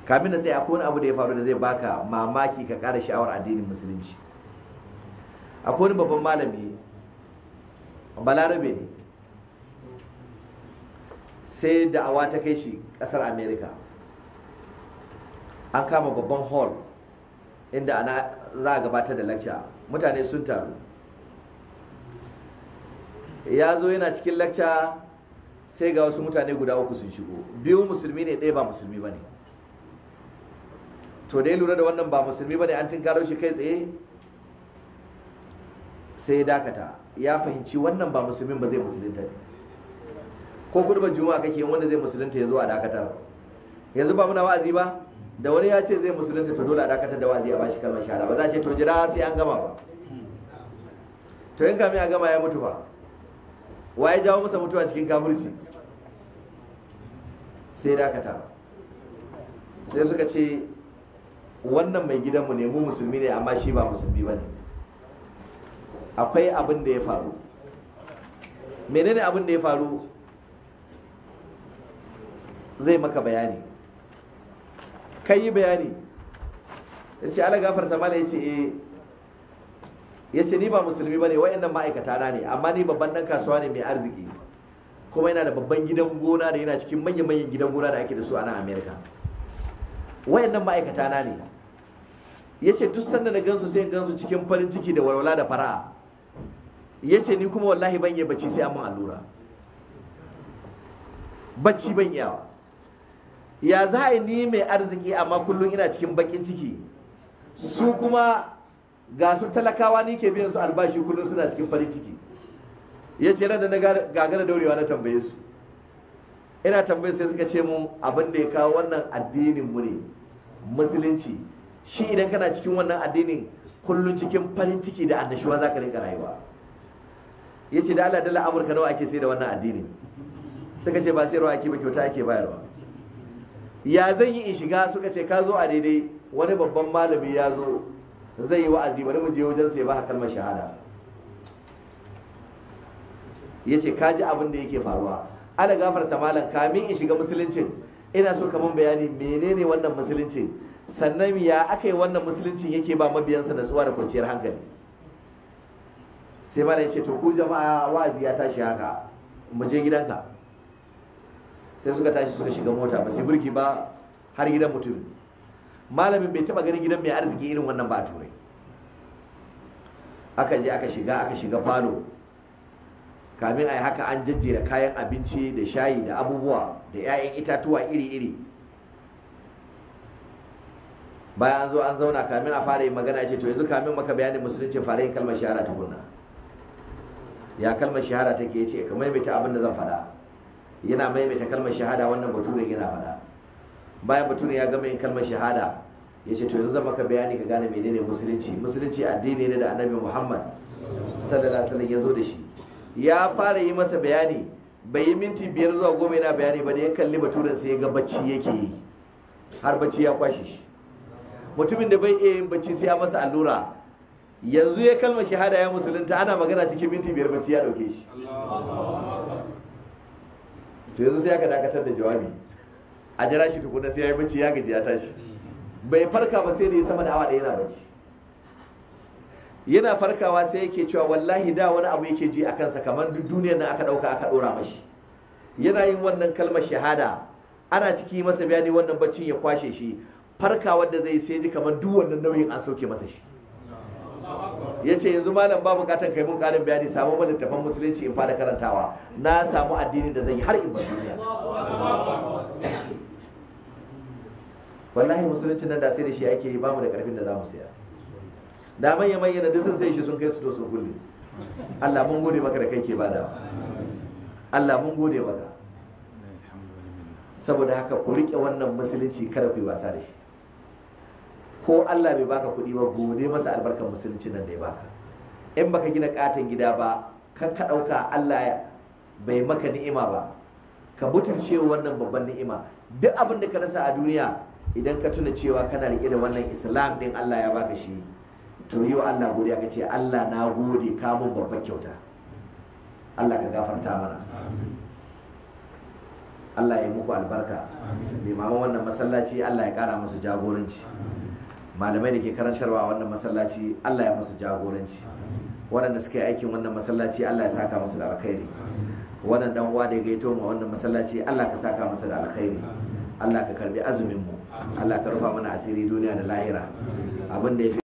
kamin da sai akwai wani abu da ya faru da zai baka mamaki ka ƙara sha'awar addinin musulunci akwai wani babban malami balarabe ne sai da'awa ta kai shi ƙasar america an kama babban hall inda ana za a gabatar da lecture mutane sun taru ya zo yana cikin lecture sai ga wasu mutane guda uku sun shigo biyu musulmi ne ɗaya ba musulmi ba ne to da ya lura da wannan ba musulmi ba ne an tinkaro shi kai tsaye sai ya dakata ya fahimci wannan ba musulmin ba zai musulunta ne ko kudubar juma'a kake yin wanda zai musulunta ya zo a dakatar yanzu ba muna wa'azi ba da wani ya ce zai musulunta to dole a dakatar da wa'azi a bashi kalmar shahada ba za a ce to jira sai an gama ba to in kamin a gama ya mutu ba wa ya jawo masa mutuwa cikin kafirci sai dakata sai suka ce wannan mai gidanmu ne mu musulmi ne amma shi ba musulmi ba ne akwai abin da ya faru menene abin da ya faru zai maka bayani kai yi bayani ya ce ala gafarta mala ya ce eh ya ce ni ba musulmi ba ne wa'annan ma'aikata na ne amma ni babban dan kasuwa ne mai arziki kuma yana da babban gidan gona da yana cikin manya-manyan gidan gona da ake da su a nan amerika wa'annan ma'aikata na ne ya ce duk sanda na gansu sai in gansu cikin farin ciki da walwala da fara'a ya ce ni kuma wallahi ban iya bacci sai an mun allura bacci ban iyawa ya za a yi ni mai arziki amma kullum ina cikin bakin ciki su kuma ga su talakawa ni ke biyan su albashi kullum suna cikin farin ciki ya ce da na gagara daurewa na tambaye su ina tambaye sai suka ce mun abin da ya kawo wannan addinin mu ne musulunci shi idan kana cikin wannan addinin kullum cikin farin ciki da annashuwa za ka rinka rayuwa ya ce da Allah dala amurka nawa ake sai da wannan addinin suka ce ba sayarwa ake ba kyauta ake bayarwa ya zan yi in shiga suka ce ka zo a daidai wani babban malami ya zo zai yi wa'azi bari mu je wajen sai ba kalmar shahada ya ce ka ji abin da yake faruwa ana gafarta malam kamin in shiga musuluncin ina so kaman bayani menene wannan musulunci sannan ya aka yi wannan musuluncin yake ba mabiyansa natsuwa da kwanciyar hankali sai malam ya ce to ku jama'a wa'azi ya tashi haka mu je gidanka sai suka tashi suka shiga mota ba sai burki ba har gidan mutum malamin bai taba ganin gidan mai arziki irin wannan ba a turai aka je aka shiga aka shiga falo kamin a yi haka an jajjera kayan abinci da shayi da abubuwa da 'ya'yan itatuwa iri-iri bayan an zo an zauna kamin a fara yin magana ce to yanzu kamin maka bayanin musulunci fara yin kalmar shahara tukunna ya kalmar shahara take ce ka maimaita abin da zan faɗa yana maimaita kalmar shahada wannan bature yana faɗa bayan bature ya gama yin kalmar shahada ya ce to yanzu zan maka bayani ka gane menene musulunci musulunci addini ne da annabi muhammad sallallahu alaihi wasallam ya zo da shi ya fara yi masa bayani bai yi minti biyar zuwa goma yana bayani ba da ya kalli baturen sai ya ga bacci yake yi har bacci ya kwashe shi mutumin da bai iya yin bacci sai ya masa allura yanzu ya kalmar shahada ya musulunta ana magana cikin minti biyar bacci ya dauke shi to yanzu sai aka dakatar da jawabi a jira shi tukuna sai ya yi bacci ya gaji ya tashi bai farka ba sai da ya sama da awa ɗaya yana bacci yana farkawa sai yake cewa wallahi da wani abu yake ji a kansa kamar duk duniyar nan aka ɗauka aka ɗora mashi yana yin wannan kalmar shahada ana ciki masa bayani wannan baccin ya kwashe shi farkawar da zai sai ji kamar duk wannan nauyin an sauke masa shi ya ce yanzu malam ba bukatar kai mun karin bayani samu mana littafan musulunci in fara karantawa na samu addinin da zan yi har in bar duniya wallahi musulunci nan da sai da shi ake yi bamu da karfin da za mu siya da manya manya da sun sai shi sun kai su to sun kulle Allah mun gode maka da kai ke bada Allah mun gode maka saboda haka ku rike wannan musulunci kada ku yi wasa da shi ko Allah bai baka kuɗi ba gode masa albarkar musulunci nan da ya baka in baka gina katon gida ba kan ka ɗauka Allah bai maka ni'ima ba ka butulce wannan babban ni'ima duk abin da ka rasa a duniya idan ka tuna cewa kana rike da wannan islam din Allah ya baka shi to yi wa Allah godiya ka ce Allah na gode ka mun babban kyauta Allah ka gafarta mana Allah ya muku albarka limaman wannan masallaci Allah ya kara musu jagoranci malamai da ke karantarwa a wannan masallaci Allah ya musu jagoranci waɗanda suka yi aikin wannan masallaci Allah ya saka musu da alkhairi wannan dan uwa da ya gaito mu wannan masallaci Allah ka saka masa da alkhairi Allah ka karbi azumin mu Allah ka rufa mana asiri duniya da lahira abin da ya fi